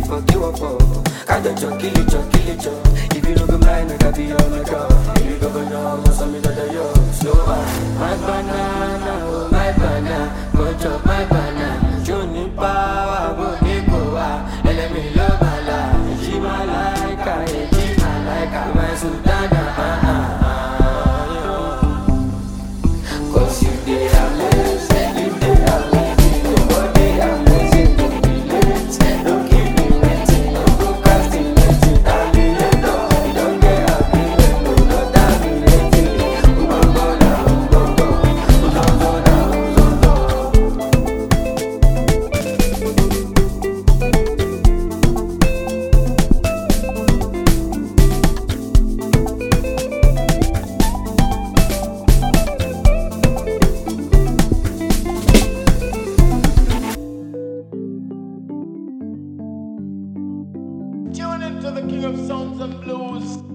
for give up for. Kájọ jọ kílì jọ kílì jọ. If you no go mind, make I be your mega. If you go go down, must have me that yo. Slow down. My banana, oh my banana, go chop my banana. Johnny power, go niko wa. Elemi lo bala, she my like, I she my like, my sultana. Ah ah ah. Cause you dey amazing, you dey amazing, nobody amazing, no be late, no keep me waiting, no procrastinating, terminator, you don get agreement, no no terminating, ugbogbo na ugbogbo, uzozo na uzozo. Tune into the King of Sounds and Blues.